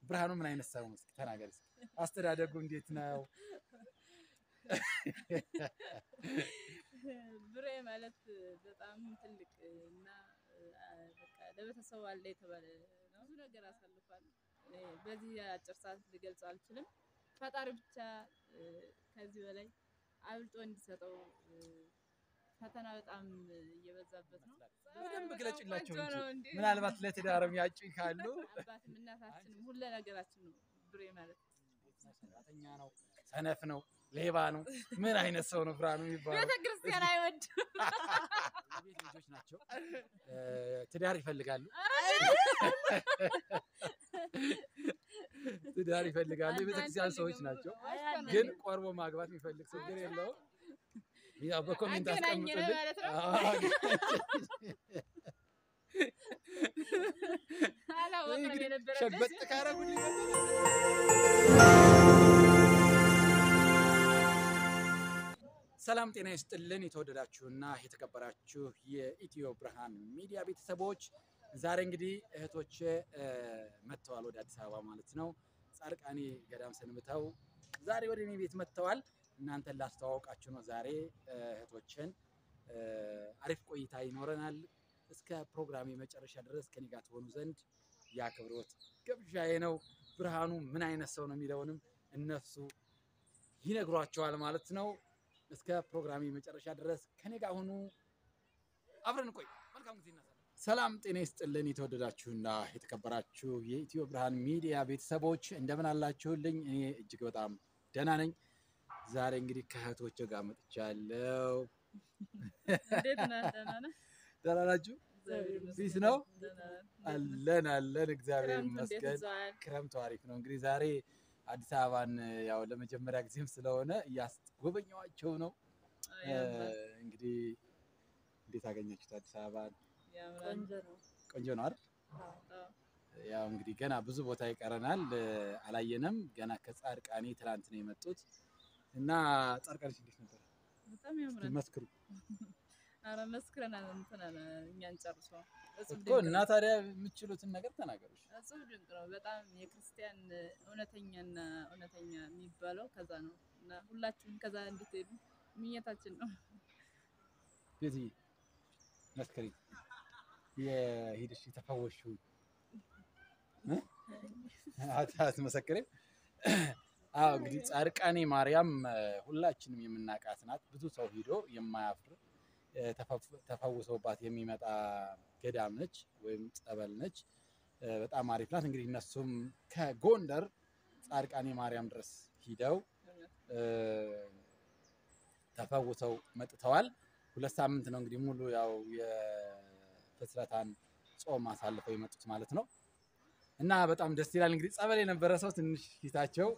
ብርሃኑ ምን አይነት ሰው ነው? እስኪ ተናገር። እስኪ አስተዳደጉ እንዴት ነው? ብሬ ማለት በጣም ትልቅ እና በቃ ለቤተሰቡ አለ የተባለ ነው። ብዙ ነገር አሳልፏል። እኔ በዚህ አጭር ሰዓት ልገልጸው አልችልም። ፈጣሪ ብቻ ከዚህ በላይ አብልጦ እንዲሰጠው ፈተና በጣም እየበዛበት ነው። በደንብ ግለጭላቸው ቆንጆ ነው እንጂ እንዴ! ምናልባት ለትዳርም ያጩኝ ካሉ አባትም እናታችንም ሁለ ነገራችን ነው ብሬ ማለት። ሰራተኛ ነው፣ ሰነፍ ነው፣ ሌባ ነው። ምን አይነት ሰው ነው ብርሃኑ የሚባለው? ቤተክርስቲያን አይወድም። የቤት ልጆች ናቸው። እ፣ ትዳር ይፈልጋሉ፣ ትዳር ይፈልጋሉ። የቤተክርስቲያን ሰዎች ናቸው። ግን ቆርቦ ማግባት የሚፈልግ ችግር የለውም። ያው በኮሜንት አገናኘን አስቀምጡልን። ማለት ነው። አዎ፣ አላወቅንም እንግዲህ የነበረበት ሸበጥ ካረጉልኝ ሰላም ጤና ይስጥልን። የተወደዳችሁና የተከበራችሁ የኢትዮ ብርሃን ሚዲያ ቤተሰቦች ዛሬ እንግዲህ እህቶቼ እ፣ መጥተዋል ወደ አዲስ አበባ ማለት ነው። ጻድቃኔ ገዳም ሰንብተው ዛሬ ወደ እኔ ቤት መጥተዋል። እናንተን ላስተዋወቃችሁ ነው ዛሬ እ፣ እህቶችን እ፣ አሪፍ ቆይታ ይኖረናል። እስከ ፕሮግራሜ መጨረሻ ድረስ ከኔ ጋር ትሆኑ ዘንድ የአክብሮት ግብዣዬ ነው። ብርሃኑ ምን አይነት ሰው ነው የሚለውንም እነሱ ይነግሯቸዋል ማለት ነው። እስከ ፕሮግራሜ መጨረሻ ድረስ ከኔ ጋር ሁኑ፣ አብረን ቆይ። መልካም ጊዜ እናሳለን። ሰላም ጤና ይስጥልን። የተወደዳችሁና የተከበራችሁ የኢትዮ ብርሃን ሚዲያ ቤተሰቦች እንደምን አላችሁልኝ? እኔ እጅግ በጣም ደህና ነኝ። ዛሬ እንግዲህ ከእህቶቼ ጋር መጥቻለሁ። እንዴት ነህ? ደህና ነህ? ደህና ናችሁ? እግዚአብሔር ይመስገን። ፒስ ነው? ደህና ነህ? አለን አለን፣ እግዚአብሔር ክረምቱ እንዴት ይመስገን። ይዟል? ክረምቱ አሪፍ ነው። እንግዲህ ዛሬ አዲስ አበባን ያው ለመጀመሪያ ጊዜም ስለሆነ እያስጎበኘዋቸው ነው። ያምራል፣ እንግዲህ እንዴት አገኛችሁት አዲስ አበባን? ያምራል። ቆንጆ ነው አይደል? አዎ። ያው እንግዲህ ገና ብዙ ቦታ ይቀረናል፣ አላየንም። ገና ከጻድቃኔ ትላንት ነው የመጡት እና ጻድቃኔ እንዴት ነበር? በጣም ያምራል። መስክሩ ኧረ መስክረናል። እንትን አለ እኛን ጨርሶ እጹብ እኮ ድንቅ እና ነው። ታዲያ የምትችሉትን ነገር ተናገሩ። እጹብ ድንቅ ነው። በጣም የክርስቲያን እውነተኛና እውነተኛ የሚባለው ከዛ ነው እና ሁላችሁም ከዛ እንድትሄዱ ምኞታችን ነው። ቤትዬ መስክሪ፣ የሄድሽ የተፈወሽው አትመሰክሪም? አዎ እንግዲህ ጻድቃኔ ማርያም እ፣ ሁላችንም የምናውቃት ናት። ብዙ ሰው ሂዶ የማያፍር እ፣ ተፈፍ- ተፈውሰውባት የሚመጣ ገዳም ነች ወይም ጸበል ነች። እ፣ በጣም አሪፍ ናት። እንግዲህ እነሱም ከጎንደር ጻድቃኔ ማርያም ድረስ ሂደው እ፣ ተፈውሰው መጥተዋል። ሁለት ሳምንት ነው እንግዲህ ሙሉ ያው የፍስረታን ጾም አሳልፈው የመጡት ማለት ነው። እና በጣም ደስ ይላል። እንግዲህ ጸበል የነበረ ሰው ትንሽ ፊታቸው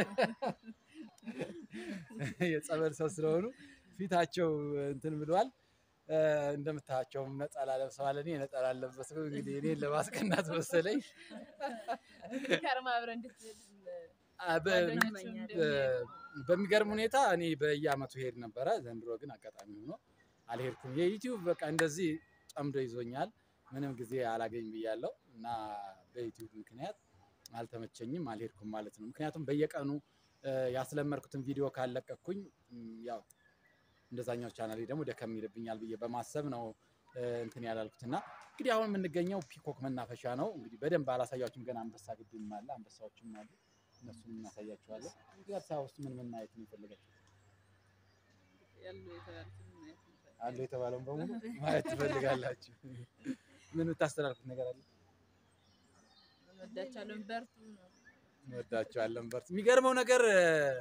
የጸበል ሰው ስለሆኑ ፊታቸው እንትን ብለዋል። እ፣ እንደምታያቸውም ነጠላ ለብሰዋል። እኔ ነጠላ አልለበስኩም። እንግዲህ እኔን ለማስቀናት መሰለኝ ከርማ አብረን እንድትሄድ አ፣ በ- ጓደኞችም እ፣ እንደሚሄዱ በሚገርም ሁኔታ እኔ በየአመቱ ሄድ ነበረ። ዘንድሮ ግን አጋጣሚ ሆኖ አልሄድኩም። የዩቲዩብ በቃ እንደዚህ ጠምዶ ይዞኛል። ምንም ጊዜ አላገኝ ብያለሁ እና በዩቲዩብ ምክንያት አልተመቸኝም፣ አልሄድኩም ማለት ነው። ምክንያቱም በየቀኑ እ፣ ያስለመድኩትን ቪዲዮ ካለቀኩኝ እም፣ ያው እንደዛኛው ቻናሌ ደግሞ ደከም ይልብኛል ብዬ በማሰብ ነው እ፣ እንትን ያላልኩት እና እንግዲህ አሁን የምንገኘው ፒኮክ መናፈሻ ነው። እንግዲህ በደንብ አላሳያችሁም። ገና አንበሳ ግድም አለ፣ አንበሳዎችም አሉ። እነሱን እናሳያችኋለን። እንግዲህ አዲስ አበባ ውስጥ ምን ምን ማየት ነው የፈለጋችሁ? ያሉ የተባሉትን ማየት እንፈልጋለን። አሉ የተባለውን በሙሉ ማየት ትፈልጋላችሁ? ምን የምታስተላልፉት ነገር አለ? እንወዳቸዋለን። በርቱ ነው። እንወዳቸዋለን። በርቱ። የሚገርመው ነገር እ፣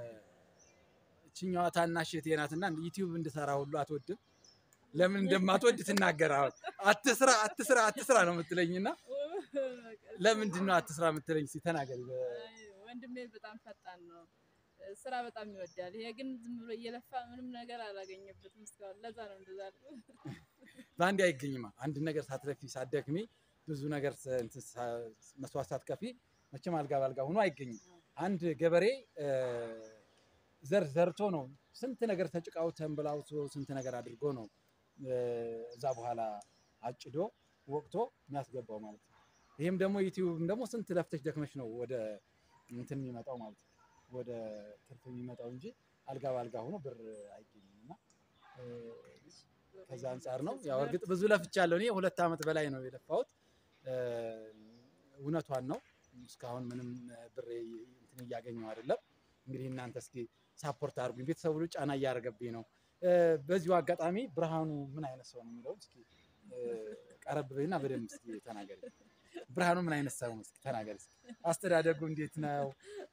እችኛዋ ታናሽ እህቴ ናትና ዩቲዩብ እንድሰራ ሁሉ አትወድም። ለምን እንደማትወድ ትናገር። አሁን አትስራ አትስራ አትስራ ነው የምትለኝና ለምንድን ነው አትስራ የምትለኝ? እስኪ ተናገሪ። አይ፣ ወንድሜ በጣም ፈጣን ነው። ስራ በጣም ይወዳል። ይሄ ግን ዝም ብሎ እየለፋ ምንም ነገር አላገኘበትም እስካሁን። ለዛ ነው እንደዛ ያልኩት። በአንዴ አይገኝማ። አንድ ነገር ሳትለፊ ሳትደክሚ ብዙ ነገር ስ- እንትን ሳ- መስዋዕት ሳትከፊ መቼም አልጋ ባልጋ ሆኖ አይገኝም። አንድ ገበሬ እ፣ ዘር ዘርቶ ነው ስንት ነገር ተጭቃው ተንብላውቶ ስንት ነገር አድርጎ ነው እ፣ እዛ በኋላ አጭዶ ወቅቶ የሚያስገባው ማለት ነው። ይህም ደግሞ ዩቲዩብም ደግሞ ስንት ለፍተሽ ደክመሽ ነው ወደ እንትን የሚመጣው ማለት ነው ወደ ትርፍ የሚመጣው እንጂ አልጋ በአልጋ ሆኖ ብር አይገኝም እና እ፣ ከዛ አንጻር ነው ያው እርግጥ ብዙ ለፍቻለሁ እኔ ሁለት ዓመት በላይ ነው የለፋሁት እ፣ እውነቷን ነው እስካሁን ምንም ብር እንትን እያገኘው አይደለም እንግዲህ እናንተ እስኪ ሳፖርት አድርጉኝ ቤተሰቡ ሁሉ ጫና እያደረገብኝ ነው እ፣ በዚሁ አጋጣሚ ብርሃኑ ምን አይነት ሰው ነው የሚለውን እስኪ እ፣ ቀረብ በይና በደንብ እስኪ ተናገሪ ብርሃኑ ምን አይነት ሰው ነው እስኪ ተናገሪ እስኪ አስተዳደጉ እንዴት ነው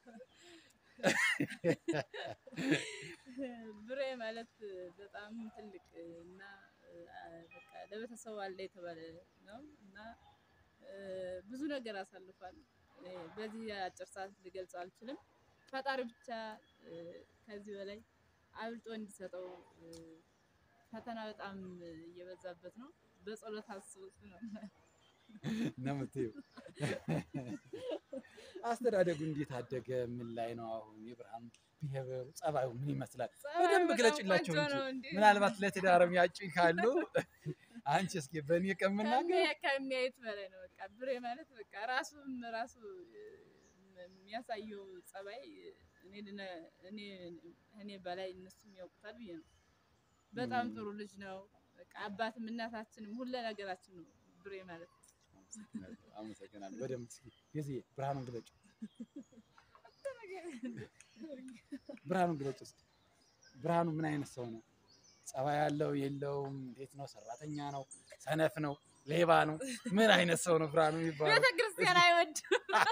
ብሬ ማለት በጣም ትልቅ እና በቃ ለቤተሰቡ አለ የተባለ ነው እና ብዙ ነገር አሳልፏል። እኔ በዚህ አጭር ሰዓት ልገልጸው አልችልም። ፈጣሪ ብቻ ከዚህ በላይ አብልጦ እንዲሰጠው ፈተና በጣም እየበዛበት ነው። በጸሎት አስቡት ነው። ነው የምትይው። አስተዳደጉ እንዴት አደገ? ምን ላይ ነው አሁን? የብርሃኑ ብሄሩ ጸባዩ ምን ይመስላል? በደንብ ግለጭላቸው እንጂ ምናልባት ለትዳርም ያጩኝ ካሉ አንቺ እስኪ በእኔ ከምናገር ከሚያዩት በላይ ነው። በቃ ብሬ ማለት በቃ ራሱም ራሱ የሚያሳየው ጸባይ እኔ በላይ እነሱም ያውቁታል ብዬ ነው። በጣም ጥሩ ልጅ ነው። በቃ አባትም እናታችንም ሁለ ነገራችን ነው ብሬ ማለት ነው። አመሰግናለሁ። በደንብ እስኪ የዚህ ብርሃኑን ግለጭ፣ ብርሃኑን ግለጭ እስኪ። ብርሃኑ ምን አይነት ሰው ነው? ጸባይ ያለው የለውም? እንዴት ነው? ሰራተኛ ነው? ሰነፍ ነው? ሌባ ነው? ምን አይነት ሰው ነው ብርሃኑ የሚባለው? ቤተክርስቲያን አይወድም።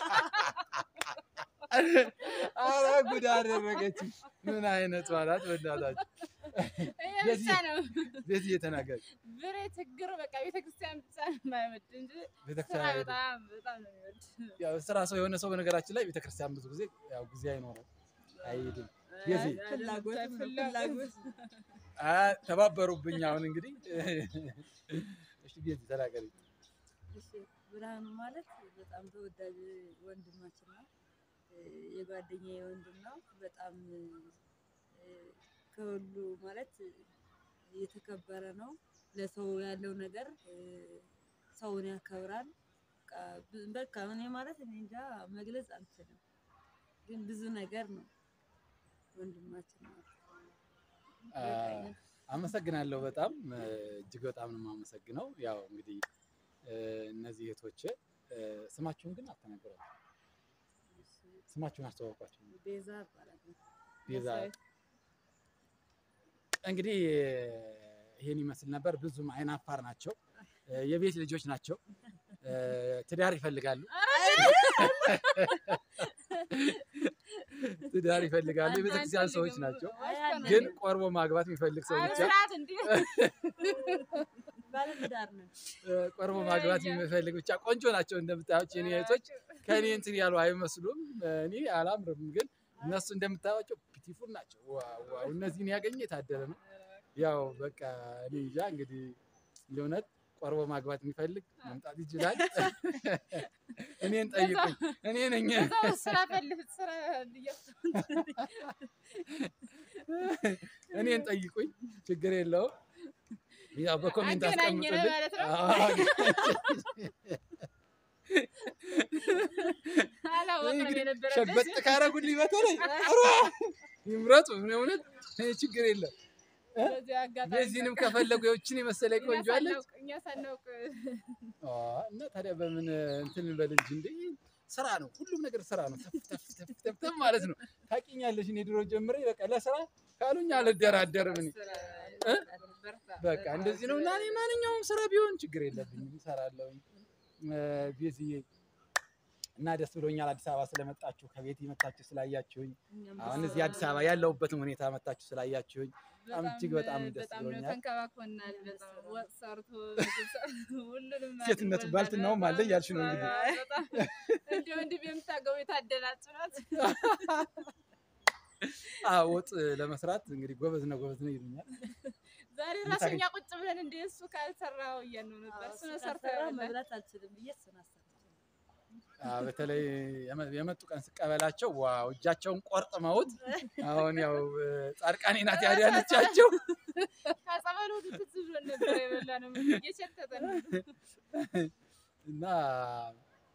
አረ ጉድ አደረገችኝ። ምን አይነት ማለት በእናታችሁ ይሄ ብቻ ነው ቤት እየተናገር ብሬ ችግሩ በቃ ቤተክርስቲያን ብቻ ነው የማይወድ እንጂ ስራ ቤተክርስቲያን አይሄድም። በጣም በጣም ነው የሚወድ። ያው ስራ ሰው የሆነ ሰው በነገራችን ላይ ቤተክርስቲያን ብዙ ጊዜ ያው ጊዜ አይኖረው አይሄድም። የዚህ ፍላጎት ነው፣ ፍላጎት። አ ተባበሩብኝ። አሁን እንግዲህ እሺ ቤት ተናገሪ። እሺ፣ ብርሃኑ ማለት በጣም ተወዳጅ ወንድማችን ነው። የጓደኛዬ ወንድም ነው። በጣም እ፣ ከሁሉ ማለት የተከበረ ነው። ለሰው ያለው ነገር እ፣ ሰውን ያከብራል። በቃ ብ- በቃ እኔ ማለት እኔ እንጃ መግለጽ አልችልም፣ ግን ብዙ ነገር ነው ወንድማችን ነው። አ፣ አመሰግናለሁ በጣም እ፣ እጅግ በጣም ነው የማመሰግነው። ያው እንግዲህ እ፣ እነዚህ እህቶቼ እ፣ ስማችሁን ግን አልተናገራችሁም። ስማችሁን አስተዋውቋቸው። ቤዛ እባላለሁ። ቤዛ እንግዲህ ይሄን ይመስል ነበር። ብዙም አይናፋር ናቸው። የቤት ልጆች ናቸው። ትዳር ይፈልጋሉ። ትዳር ይፈልጋሉ። የቤተክርስቲያን ሰዎች ናቸው። ግን ቆርቦ ማግባት የሚፈልግ ሰው ብቻ ስርዓት እንዲ ባለትዳር ነን። ቆርቦ ማግባት የሚፈልግ ብቻ ቆንጆ ናቸው። እንደምታያቸው የኔ እህቶች ከእኔ እንትን ያሉ አይመስሉም። እኔ አላምርም፣ ግን እነሱ እንደምታያቸው ፒቲፉል ናቸው። ዋው ዋው! እነዚህን ያገኘ የታደለ ነው። ያው በቃ እኔ እንጃ እንግዲህ የእውነት ቆርቦ ማግባት የሚፈልግ መምጣት ይችላል። እኔን ጠይቁኝ፣ እኔ ነኝ። ስራ ፈልግ ስራ እኔን ጠይቁኝ፣ ችግር የለውም። ያው በኮሜንት አገናኘን አስቀምጡልኝ። ማለት ነው። አዎ፣ አላወቅንም እንግዲህ የነበረበት ሸበጥ ካረጉልኝ በተለይ ኧረ ይምረጡ። እኔ እውነት እኔ ችግር የለም። በዚህ አጋጣሚ የዚህንም ከፈለጉ የውችን የመሰለ እኛ ቆንጆ አለች። ሳናውቅ- እኛ ሳናውቅ አ፣ እና ታዲያ በምን እንትን በል እንጂ እንደ ስራ ነው፣ ሁሉም ነገር ስራ ነው። ተፍ ተፍ ተፍ ተፍ ተፍ ማለት ነው። ታውቂኛለሽ፣ እኔ ድሮ ጀምሬ በቃ ለስራ ካሉኝ አልደራደርም። እኔ እ? በቃ እንደዚህ ነው እና እኔ ማንኛውም ስራ ቢሆን ችግር የለብኝም እሰራለሁ። ቤዝዬ እና ደስ ብሎኛል አዲስ አበባ ስለመጣችሁ ከቤት መታችሁ ስላያችሁኝ እኛም አሁን ደስ እዚህ አዲስ አበባ ያለሁበትን ሁኔታ መታችሁ ስላያችሁኝ በጣም እጅግ በጣም ደስ በጣም ብሎኛል። ተንከባክቦናል። በጣም ወጥ ሰርቶ ምግብ ሰርቶ ሁሉንም ሴትነቱ አድርጎልናል። ባልትናውም አለ እያልሽ ነው እንግዲህ። አዎ፣ በጣም እንዲሁ እንዲህ የምታገቡ የታደላችሁ ናት። አዎ ወጥ ለመስራት እንግዲህ ጎበዝ ነው ጎበዝ ነው ይሉኛል። ዛሬ ራሱ እኛ ቁጭ ብለን እንደ እሱ ካልሰራው እያልን ነበር። እሱ ነው ሰርቶ ካልሰራ ያበላል። መብላት አልችልም ብዬ እሱን አሰርቼ አዎ በተለይ የመ- የመጡ ቀን ስቀበላቸው ዋው እጃቸውን ቆርጥመውት አሁን ያው ጻድቃኔ ናት ያዳነቻቸው። ከጸበሉ ሁሉ ትዝ ብሎን ነበር የበላነው ምግብ እየሸተተ ነው። እና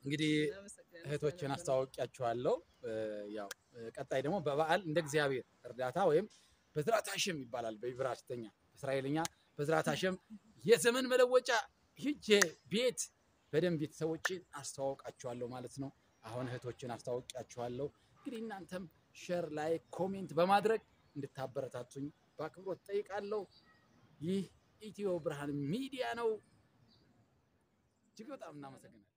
እንግዲህ እናመሰግናለን እህቶችን ስለነበረን አስተዋውቂያችኋለሁ። እ፣ ያው እ፣ ቀጣይ ደግሞ በበዓል እንደ እግዚአብሔር እርዳታ ወይም በዝራት ሀሽም ይባላል በኢብራይስተኛ በእስራኤልኛ በዝራት ሀሽም የዘመን መለወጫ ሂጄ ቤት በደንብ ቤተሰቦችን አስተዋውቃችኋለሁ ማለት ነው። አሁን እህቶችን አስተዋውቂያችኋለሁ። እንግዲህ እናንተም ሸር ላይ ኮሜንት በማድረግ እንድታበረታቱኝ በአክብሮት ጠይቃለሁ። ይህ ኢትዮ ብርሃን ሚዲያ ነው። እጅግ በጣም እናመሰግናለን።